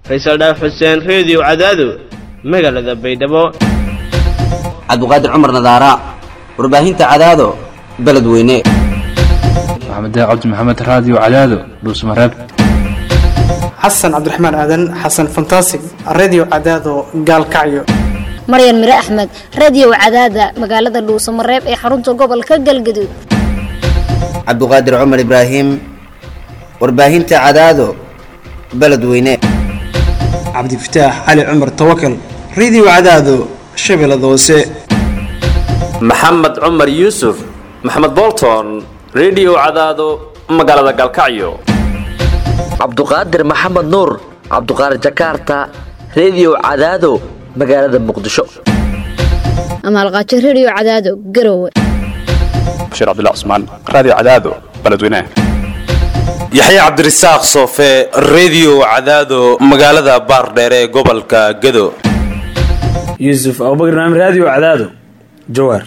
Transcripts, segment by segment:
faysal dhaaf xuseen reediyo cadaado magaalada baydhabo cabduqaadir cumar nadaara warbaahinta cadaado beledweyne maxamed cabdi maxamed raadiyo cadaado dhuusmareeb xasan cabdiraxmaan aadan xasan fantasig redio cadaado gaalkacyo maryan mire axmed radio cadaada magaalada dhuusamareeb ee xarunta gobolka galgaduud cabduqaadir cumar ibraahim warbaahinta cadaado beledweyne cabdifataax cali cumar tawakal redio cadaado shabeellada hoose maxamed cumar yuusuf maxamed bolton redio cadaado magaalada gaalkacyo cabduqaadir maxamed nuur cabduqaadir jakarta redio cadaado magaalada muqdisho amaalqaajo radio cadaado garowe bashiir cabdilla cusmaan raadiyo cadaado beledweynaha yaxya cabdirasaaq soofe redio cadaado magaalada baardheere ee gobolka gado yuusuf abubakar naam raadiyo cadaado jawaar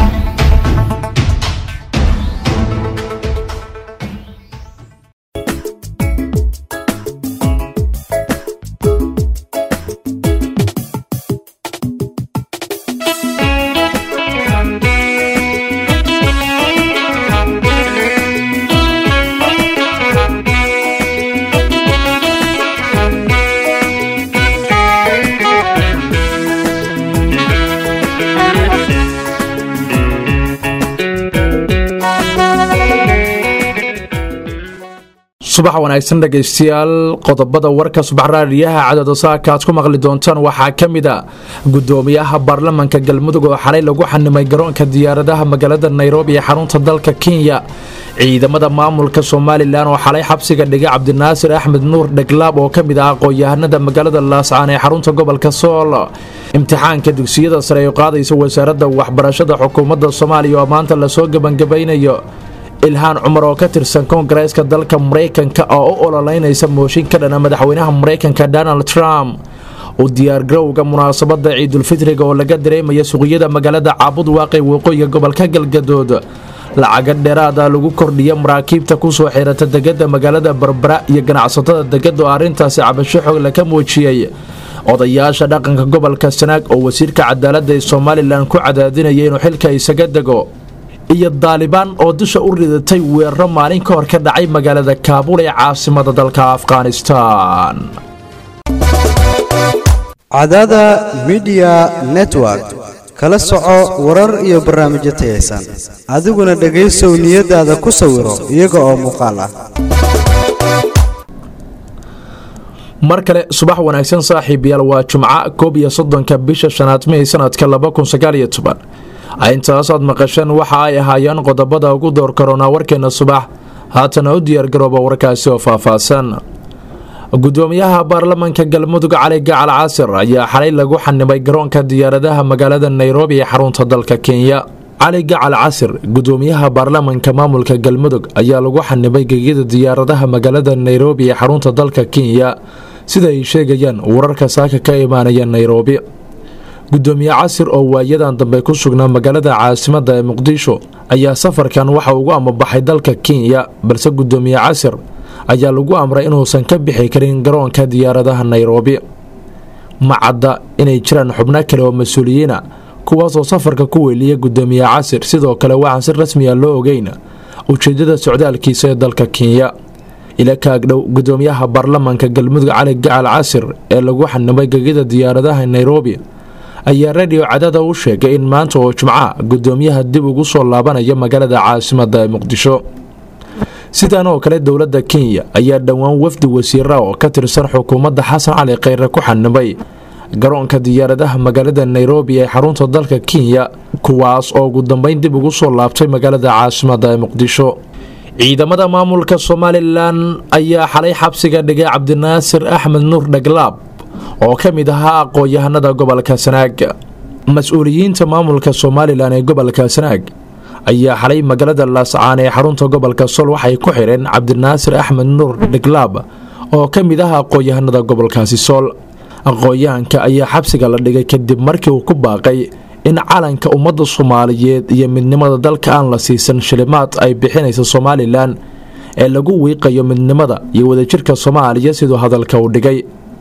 subax wanaagsan dhegaystayaal qodobada warka subax raadiyaha cadada saaka aad ku maqli doontaan waxaa ka mid a gudoomiyaha baarlamanka galmudug oo xalay lagu xanimay garoonka diyaaradaha magaalada nairobi ee xarunta dalka kenya ciidamada maamulka somalilan oo xalay xabsiga dhigay cabdinaasir axmed nuur dheglaab oo ka mid ah aqoon-yahanada magaalada laascaan ee xarunta gobolka sool imtixaanka dugsiyada sare ay qaadaysa wasaaradda waxbarashada xukuumadda soomaaliya oo maanta lasoo gebangabaynayo ilhaan cumar oo ka tirsan koongareeska dalka maraykanka oo u ololeynaysa mooshin ka dhana madaxweynaha maraykanka donald trump u diyaargarowga munaasabada ciidulfitriga oo laga dareemaya suuqyada magaalada caabud waaqi waqooyiga gobolka galgadood lacaga dheeraada lagu kordhiya maraakiibta kusoo xirata degada magaalada barbara iyo ganacsatada degada oo arrintaasi cabasho xogle ka muujiyey odayaasha dhaqanka gobolka sanaag oo wasiirka cadaalada ee somalilan ku cadaadinaya inuu xilka isaga dego iyo daalibaan oo dusha u ridatay weeraro maalin ka hor ka dhacay magaalada kaabul ee caasimada dalka afghanistan cadada midiya network kala soco warar iyo barnaamijyo tayaysan adiguna dhegaysow niyadaada ku sawiro iyaga oo muuqaal ah mar kale subax wanaagsan saaxiibayaal waa jumco koob iyo soddonka bisha shanaad mey sanadka intaasaad maqasheen waxa ay ahaayeen qodobada ugu door karoonaa warkeena subax haatana u diyaargarooba warkaasi oo faahfaahsan gudoomiyaha baarlamanka galmudug cali gacal casir ayaa xalay lagu xanimay garoonka diyaaradaha magaalada nairobi ee xarunta dalka kenya cali gacal casir gudoomiyaha baarlamanka maamulka galmudug ayaa lagu xanimay gegida diyaaradaha magaalada nairobi ee xarunta dalka kenya sida ay sheegayaan wararka saaka ka imaanaya nairobi gudoomiye casir oo waayadan dambe ku sugnaa magaalada caasimada ee muqdisho ayaa safarkan waxa ugu amabaxay dalka kenya balse gudoomiye casir ayaa lagu amray inuusan ka bixi karin garoonka diyaaradaha nairobi ma cadda inay jiraan xubno kale oo mas-uuliyiina kuwaasoo safarka ku weeliya gudoomiye casir sidoo kale waxaan si rasmiya loo ogeyn ujeedada socdaalkiisa ee dalka kenya ila kaagdhow gudoomiyaha baarlamanka galmudug cali gacal casir ee lagu xanimay gegida diyaaradaha nairobi ayaa radio cadada u sheegay in maanta oo jumca gudoomiyaha dib ugu soo laabanaya magaalada caasimada ee muqdisho sidan oo kale dowladda kenya ayaa dhowaan wafdi wasiira oo ka tirsan xukuumadda xasan cali kheyre ku xanimay garoonka diyaaradaha magaalada nairobi ee xarunta dalka kenya kuwaas oo ugu dambeyn dib ugu soo laabtay magaalada caasimada ee muqdisho ciidamada maamulka somalilan ayaa xalay xabsiga dhigay cabdinaasir axmed nuur dhaglaab oo ka mid ahaa aqoon-yahanada gobolka sanaag mas-uuliyiinta maamulka somalilan ee gobolka sanaag ayaa xalay magaalada laascaan ee xarunta gobolka sol waxay ku xireen cabdinaasir axmed nuur dhiglaab oo ka mid ah aqoon-yahanada gobolkaasi sool aqoon-yahanka ayaa xabsiga la dhigay kadib markii uu ku baaqay in calanka ummadda soomaaliyeed iyo midnimada dalka aan la siisan shilimaad ay bixinaysa somalilan ee lagu wiiqayo midnimada iyo wadajirka soomaaliya siduu hadalka u dhigay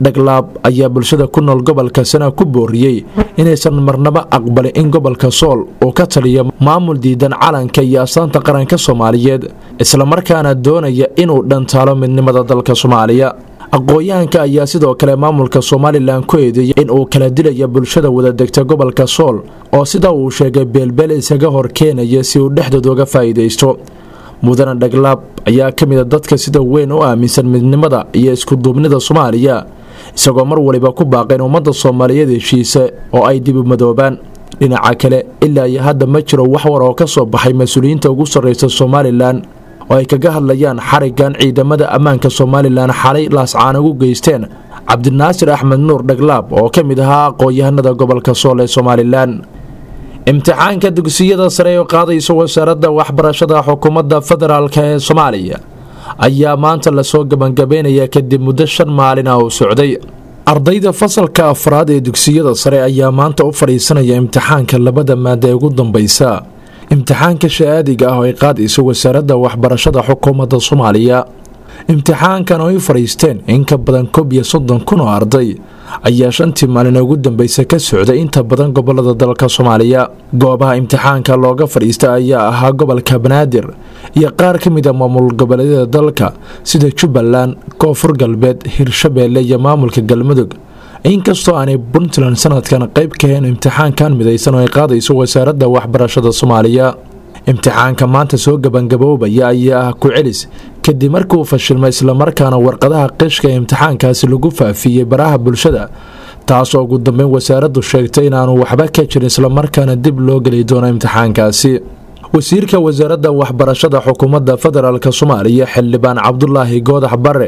dhaglaab ayaa bulshada ku nool gobolka sana ku booriyey inaysan marnaba aqbalin in gobolka sool uu ka taliyo maamul diidan calanka iyo astaanta qaranka soomaaliyeed islamarkaana doonaya inuu dhantaalo midnimada dalka soomaaliya aqoon-yahanka ayaa sidoo kale maamulka somalilan ku eedeeyay in uu kala dilaya bulshada wadadegta gobolka sool oo sida uu sheegay beelbeel isaga hor keenaya si uu dhexdood uga faa'iidaysto mudane dhaglaab ayaa ka mida dadka sida weyn u aaminsan midnimada iyo iskuduubnida soomaaliya isagoo mar waliba ku baaqeen ummadda soomaaliyeed heshiisa oo ay dibu madoobaan dhinaca kale ilaa iyo hadda ma jiro wax war oo ka soo baxay mas-uuliyiinta ugu sarreysa somalilan oo ay kaga hadlayaan xarigan ciidamada ammaanka somalilan xalay laascaan ugu geysteen cabdinaasir axmed nuur dhaglaab oo ka mid ahaa aqoon-yahanada gobolka sool ee somalilan imtixaanka dugsiyada sare oo qaadaysa wasaaradda waxbarashada xukuumadda federaalk ee soomaaliya ayaa maanta lasoo gebangabeynaya kadib muddo shan maalin ah uu socday ardayda fasalka afraad ee dugsiyada sare ayaa maanta u fadhiisanaya imtixaanka labada maada ee ugu dambeysa imtixaanka shahaadiga ah oo ay qaadayso wasaaradda waxbarashada xukuumadda soomaaliya imtixaankan oo ay fadhiisteen in ka badan koob iyo soddon kun oo arday ayaa shantii maalin ugu dambeysa ka socday inta badan gobolada dalka soomaaliya goobaha imtixaanka looga fadhiista ayaa ahaa gobolka banaadir iyo qaar ka mid a maamul goboleedyada dalka sida jubbaland koonfur galbeed hirshabeelle iyo maamulka galmudug inkastoo aanay puntland sanadkan qayb ka heen imtixaankan midaysan oo ay qaadayso wasaaradda waxbarashada soomaaliya imtixaanka maanta soo gebangaboobaya ayaa ah ku celis kadib markii uu fashilmay islamarkaana warqadaha qishka ee imtixaankaasi lagu faafiyey baraha bulshada taasoo ugu dambeyn wasaaraddu sheegtay inaanu waxba ka jirin islamarkaana dib loo geli doono imtixaankaasi wasiirka wasaaradda waxbarashada xukuumadda federaalk soomaaliya xildhibaan cabdulaahi goodax bare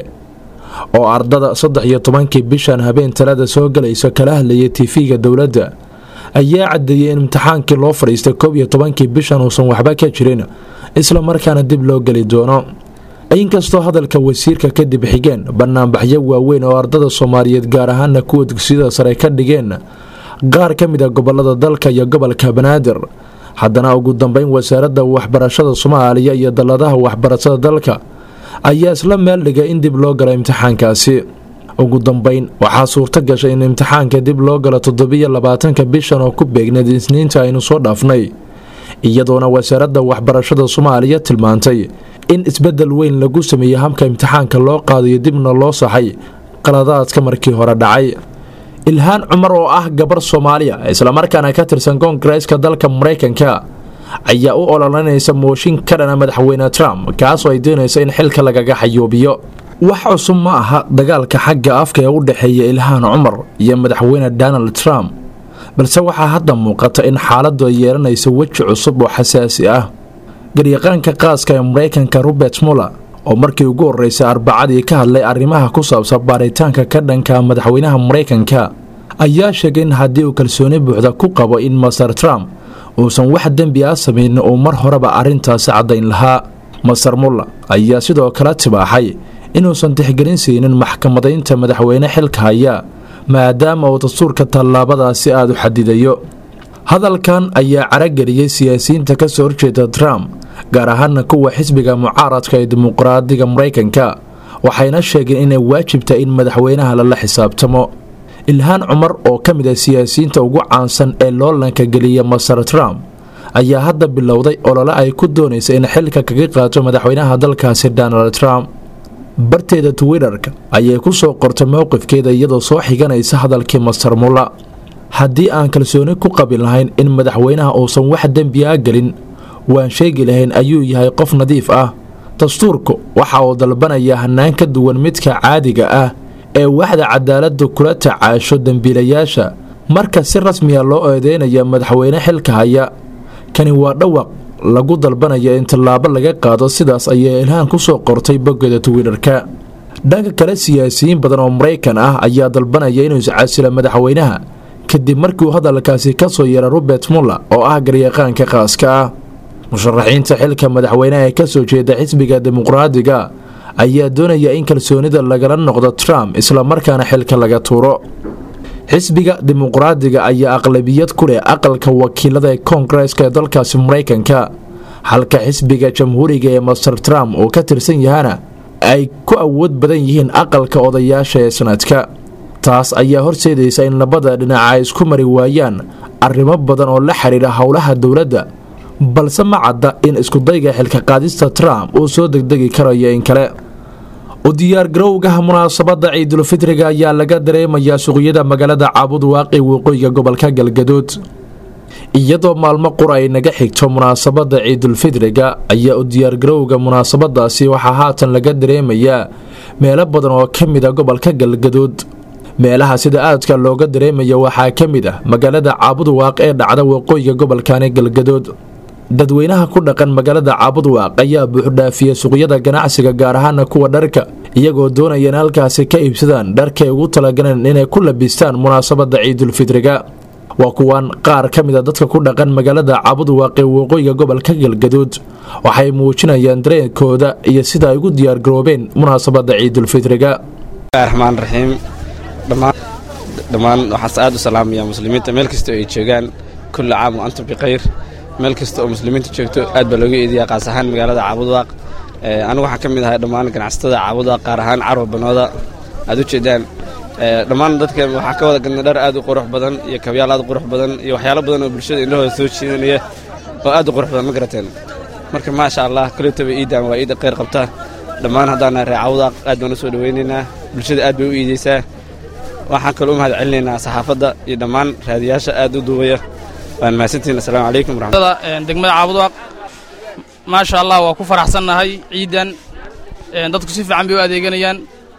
oo ardada saddex iyo tobankii bishan habeen talada soo galaysa kala hadlayay tifiga dowladda ayaa cadeeyey in imtixaankii loo fadhiistay koob iyo tobankii bishan uusan waxba ka jirin isla markaana dib loo geli doono inkastoo hadalka wasiirka kadib xigeen banaanbaxyo waaweyn oo ardada soomaaliyeed gaar ahaana kuwa dugsiyada sare ka dhigeen qaar ka mid a gobolada dalka iyo gobolka banaadir haddana ugu dambeyn wasaaradda waxbarashada soomaaliya iyo dalladaha waxbarashada dalka ayaa isla meel dhigay in dib loo galo imtixaankaasi ugu dambeyn waxaa suurto gashay in imtixaanka dib loo galo toddobiyo labaatanka bishan oo ku beegneed isniinta aynu soo dhaafnay iyadoona wasaaradda waxbarashada soomaaliya tilmaantay in isbedel weyn lagu sameeyey habka imtixaanka loo qaadayo dibna loo saxay qaladaadka markii hore dhacay ilhaan cumar oo ah gabar soomaaliya islamarkaana ka tirsan koongareeska dalka maraykanka ayaa u ololanaysa mooshin ka dhana madaxweyne trump kaasoo ay doonaysa in xilka lagaga xayuubiyo wax cusub ma aha dagaalka xagga afka ee u dhexeeya ilhaan cumar iyo madaxweyne donald trump balse waxaa hadda muuqata in xaaladdu ay yeelanayso weji cusub oo xasaasi ah garyaqaanka qaaska ee maraykanka robert muller oo markii ugu horreysay arbacadii ka hadlay arrimaha ku saabsan baaritaanka ka dhanka madaxweynaha maraykanka ayaa sheegay in haddii uu kalsooni buuxda ku qabo in master trump uusan wax dembi ah samaynin uu mar horeba arrintaasi caddayn lahaa master muller ayaa sidoo kale tibaaxay inuusan tixgelin siinin maxkamadaynta madaxweyne xilka haya maadaama uu dastuurka tallaabadaasi aada u xadidayo hadalkan ayaa carageliyey siyaasiyiinta ka soo horjeeda trump gaar ahaana kuwa xisbiga mucaaradka ee dimuqraadiga maraykanka waxayna sheegeen inay waajibtahay in madaxweynaha lala xisaabtamo ilhaan cumar oo ka mid ah siyaasiyiinta ugu caansan ee loolanka geliya master trump ayaa hadda bilowday olole ay ku doonaysa in xilka kaga qaato madaxweynaha dalkaasi donald trump barteeda twitterka ayay ku soo qortay mowqifkeeda iyadoo soo xiganaysa hadalkii master mulla haddii aan kalsooni ku qabi lahayn in madaxweynaha uusan wax dembi ah gelin waan sheegi lahayn ayuu yahay qof nadiif ah dastuurku waxa uu dalbanayaa hanaan ka duwan midka caadiga ah ee waxda cadaaladda kula tacaasho dembiilayaasha marka si rasmiya loo eedeynaya madaxweyne xilka haya kani waa dhawaq lagu dalbanaya in tallaabo laga qaado sidaas ayay ilhaan ku soo qortay boggeeda twitterka dhanka kale siyaasiyiin badan oo maraykan ah ayaa dalbanaya inuu iscasila madaxweynaha kadib markiiuu hadalkaasi ka soo yeera robert muller oo ah garyaqaanka qaaska ah musharaxiinta xilka madaxweynaha ee kasoo jeeda xisbiga dimuqraadiga ayaa doonaya in kalsoonida lagala noqdo trump islamarkaana xilka laga tuuro xisbiga dimuqraadiga ayaa aqlabiyad ku leh aqalka wakiilada ee koongareeska ee dalkaasi maraykanka halka xisbiga jamhuuriga ee master trump uu ka tirsan yahana ay ku awood badan yihiin aqalka odayaasha ee sanadka taas ayaa horseedaysa in labada dhinac ay isku mari waayaan arrimo badan oo la xiriira howlaha dowladda balse ma cadda in iskudayga xilka qaadista trump uu soo degdegi karayo in kale u diyaargarowgaha munaasabadda ciidulfitriga ayaa laga dareemayaa suuqyada magaalada caabud waaqi waqooyiga gobolka galgaduud iyadoo maalmo qura ay naga xigto munaasabadda ciidulfitriga ayaa u diyaargarowga munaasabadaasi waxaa haatan laga dareemayaa meelo badan oo ka mid a gobolka galgaduud meelaha sida aadka looga dareemaya waxaa ka mid ah magaalada caabud waaq ee dhacda waqooyiga gobolkani galgaduud dadweynaha ku dhaqan magaalada caabud waaq ayaa buuxdhaafiya suuqyada ganacsiga gaar ahaana kuwa dharka iyagoo doonaya in halkaasi ka iibsadaan dharkay ugu talagaleen inay ku labistaan munaasabadda ciidulfitriga waa kuwaan qaar ka mid a dadka ku dhaqan magaalada caabud waaq ee waqooyiga gobolka galgaduud waxay muujinayaan dareenkooda iyo sida ay ugu diyaargaroobeen munaasabadda ciidulfitriga raxmaan raxiim dhammaan waxaas aad u salaamaya muslimiinta meel kasta oo ay joogaan kulli caam wa antum bikhayr meel kasta oo muslimiinta joogto aad baa looga eedayaa qaas ahaan magaalada caabudwaaq anigu waxaan ka mid ahay dhammaan ganacsatada caabudwaaq qaar ahaan carwa banooda aad u jeedaan dhammaan dadka waxaa ka wada gadnay dhar aad u qurux badan iyo kabyaal aad u qurux badan iyo waxyaalo badan oo bulshada indhahooda soo jiidanaya oo aad u qurux badan ma garateen marka maasha allah kaleetaba iidaan waa iida khayr qabta dhammaan haddaan nahay ree caawdaaq aad baan u soo dhowaynaynaa bulshada aad bay u iidaysaa waxaan kaloo u mahad celinaynaa saxaafadda iyo dhammaan raadiyaasha aad u duubaya waan mahadsantihin assalaamu calaykum degmada caabudwaaq maasha allah waa ku faraxsannahay ciidan dadku si fiican bay u adeeganayaan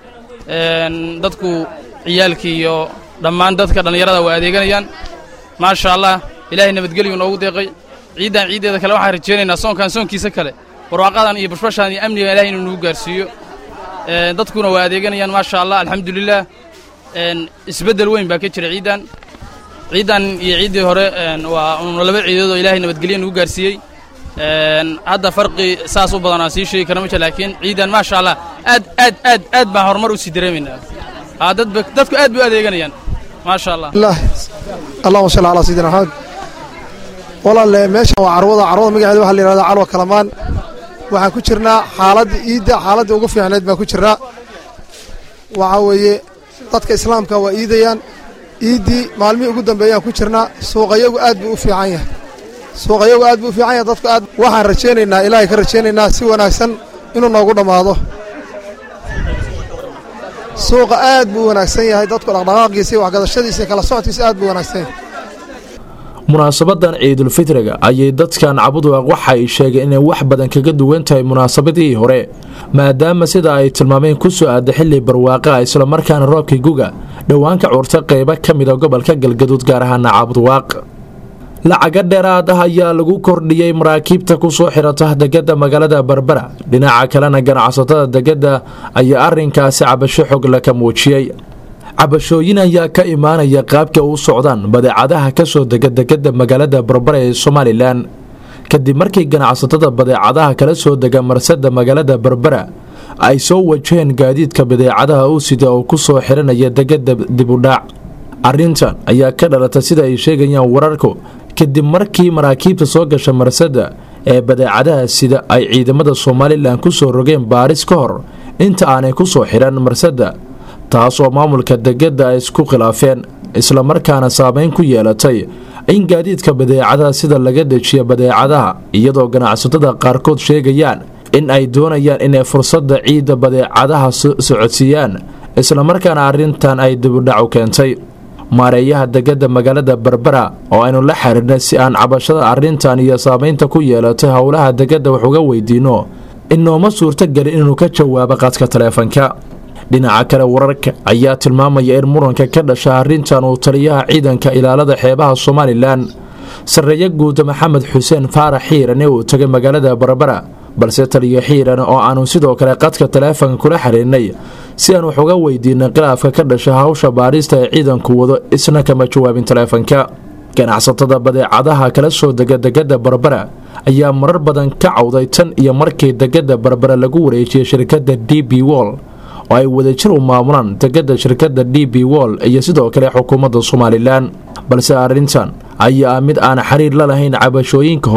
dadku ciyaalkii iyo dhammaan dadka dhallinyarada waa adeeganayaan maasha allah ilaahay nabadgelyu noogu deeqay ciiddan ciiddeeda kale waxaan rajaynaynaa soonkan soonkiisa kale barwaaqadan iyo bashbashaan iyo amniga ilahay inuu nagu gaarsiiyo dadkuna waa adeeganayaan maasha allah alxamdulilah isbeddel weyn baa ka jira ciiddan ciiddan iyo ciiddii hore waa una laba ciidood oo ilaahay nabadgelyo nagu gaarsiiyey hadda farqi saas u badan aan sii sheegi karna ma jira laakiin ciiddan maasha allah aad aad aad aad baan horumar u sii dareemaynaa dadba dadku aad bay u adeeganayaan maasha allah allahuma salli calaa sayidina maxamed walaalle meeshan waa carwada carwada magaceeda waxaa la yidhahdaa calwa kalamaan waxaan ku jirnaa xaaladda iidda xaaladda ugu fiicnayd baan ku jirnaa waxaa weeye dadka islaamka waa iidayaan iiddii maalmihii ugu dambeeyaan ku jirnaa suuqayagu aad buu u fiican yahay suuqayagu aad buu u fiican yahay dadku aad waxaan rajaynaynaa ilaahay ka rajaynaynaa si wanaagsan inuu noogu dhammaado suuqa aad buu u wanaagsan yahay dadku dhaqdhaqaaqiisa iyo waxgadashadiisa iyo kala socodkiisa aad buu u wanaagsan yahay munaasabadan ciidulfitriga ayay dadkan cabudwaaq waxa ay sheegeen inay wax badan kaga duwan tahay munaasabadihii hore maadaama sida ay tilmaameen ku soo aada xilli barwaaqa islamarkaana roobkii guga dhowaanka curta qaybo ka mida gobolka galgaduud gaar ahaana cabudwaaq lacaga dheeraad ah ayaa lagu kordhiyey maraakiibta ku soo xirata degada magaalada berbera dhinaca kalena ganacsatada degada ayaa arinkaasi cabasho xogla ka muujiyey cabashooyin ayaa ka imaanaya qaabka u socdaan badeecadaha kasoo dega degada magaalada berbera ee somalilan kadib markii ganacsatada badeecadaha kala soo dega marsada magaalada berbera ay soo wajaheen gaadiidka badeecadaha u sida oo ku soo xiranaya degada dibudhaac arrintan ayaa ka dhalata sida ay sheegayaan wararku kadib markii maraakiibta soo gasha marsada ee badeecadaha sida ay ciidamada somalilan ku soo rogeen baaris ka hor inta aanay ku soo xiran marsada taas oo maamulka degada ay isku khilaafeen islamarkaana saameyn ku yeelatay in gaadiidka badeecadaha sida laga dejiya badeecadaha iyadoo ganacsatada qaarkood sheegayaan in ay doonayaan inay fursadda ciidda badeecadaha socodsiiyaan islamarkaana arrintan ay dibudhac u keentay maareeyaha degada magaalada berbera oo aynu la xiriirnay si aan cabashada arrintan iyo saameynta ku yeelatay howlaha degada wax uga weydiino inooma suurtogelin inuu ka jawaabo qadka taleefanka dhinaca kale wararka ayaa tilmaamaya in muranka ka dhasha arrintan uu taliyaha ciidanka ilaalada xeebaha somalilan sarreeye guuda maxamed xuseen faarax xiirane uu tagay magaalada berbera balse taliyo xiiran oo aanu sidoo kale qadka taleefanka kula xiriirnay si aan wax uga weydiinay khilaafka ka dhasha hawsha baarista ee ciidanku wado isna kama jawaabin taleefanka ganacsatada badeecadaha kala soo dega degada berbera ayaa marar badan ka cawday tan iyo markii degada berbera lagu wareejiyay shirkadda d b wol oo ay wadajir u maamulaan degada shirkadda d b wol iyo sidoo kale xukuumadda somalilan balse arrintan ayaa ah mid aan xiriir la lahayn cabashooyinka hore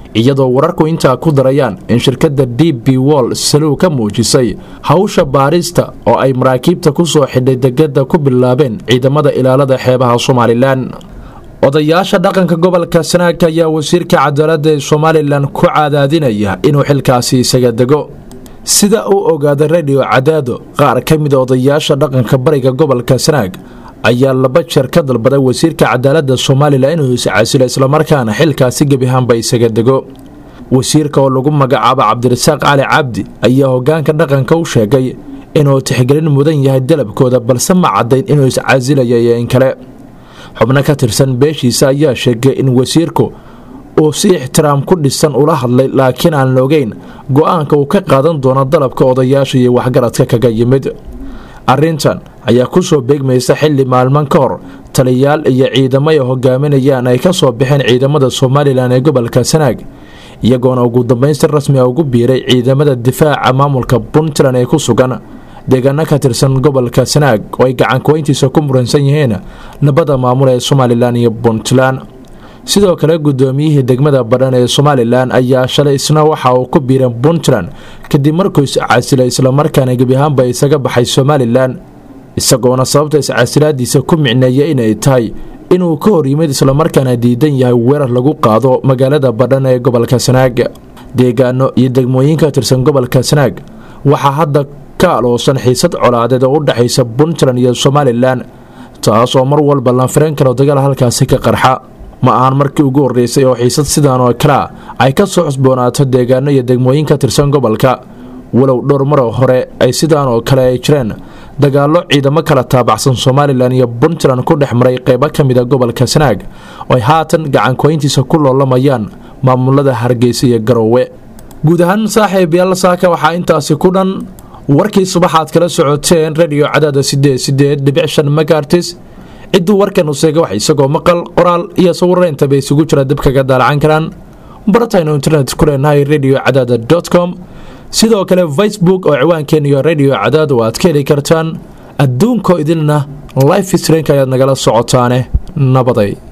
iyadoo wararku intaa ku darayaan in shirkadda d b wall salow ka muujisay hawsha baarista oo ay maraakiibta ku soo xidhay degada ku bilaabeen ciidamada ilaalada xeebaha somalilan odayaasha dhaqanka gobolka sanaag ayaa wasiirka cadaaladda ee somalilan ku cadaadinaya inuu xilkaasi isaga dego sida uu ogaaday radio cadaado qaar ka mida odayaasha dhaqanka bariga gobolka sanaag ayaa laba jeer ka dalbaday wasiirka cadaaladda somalilan inuu iscasilo islamarkaana xilkaasi gebihaanba isaga dego wasiirka oo lagu magacaabo cabdirasaaq cali cabdi ayaa hogaanka dhaqanka u sheegay inuu tixgelin mudan yahay dalabkooda balse ma caddayn inuu iscasilaya iyo in kale xubno ka tirsan beeshiisa ayaa sheegay in wasiirku uu si ixtiraam ku dhisan ula hadlay laakiin aan la ogeyn go-aanka uu ka qaadan doono dalabka odayaasha iyo waxgaradka kaga yimid arrintan ayaa ku soo beegmaysa xilli maalman ka hor taliyayaal iyo ciidamo ay hogaaminayaan ay ka soo baxeen ciidamada somalilan ee gobolka sanaag iyagoona ugu dambeyn si rasmi a ugu biiray ciidamada difaaca maamulka puntland ee ku sugan deegaano ka tirsan gobolka sanaag oo ay gacankuweyntiisa ku muransan yihiin labada maamul ee somalilan iyo puntland sidoo kale gudoomiyihii degmada badhan ee somalilan ayaa shalay isna waxa uu ku biiray puntland kadib markuu iscasilay islamarkaana gebiahaanba isaga baxay somalilan isagoona sababta iscasilaadiisa ku micneeya inay tahay inuu ka hor yimid islamarkaana diidan yahay weerar lagu qaado magaalada badhan ee gobolka sanaag deegaano iyo degmooyin ka tirsan gobolka sanaag waxaa hadda ka aloosan xiisad colaadeed oo u dhexaysa puntland iyo somalilan taas oo mar walba la firan karo dagaal halkaasi ka qarxa ma ahan markii ugu horreysay oo xiisad sidaan oo kalea ay ka soo xusboonaato deegaano iyo degmooyin ka tirsan gobolka walow dhowr maroo hore ay sidaan oo kale ay jireen dagaallo ciidamo kala taabacsan somalilan iyo puntland ku dhex maray qeybo ka mida gobolka sanaag oo ay haatan gacankoyntiisa ku loolamayaan maamulada hargeysa iyo garoowe guud ahaan saaxiib yaal saaka waxaa intaasi ku dhan warkii subaxaad kala socoteen rediyo cadaada sideed sideed dhibic shan magartis cidduu warkan useega wax isagoo maqal qoraal iyo sawiraintaba isugu jira dib kaga daalacan karaan barataynu internet ku leenahay radio cadaada dot com sidoo kale facebook oo ciwaankeena iyo radio cadaada oo aad ka heli kartaan adduunkoo idilna life streamka ayaad nagala socotaane nabaday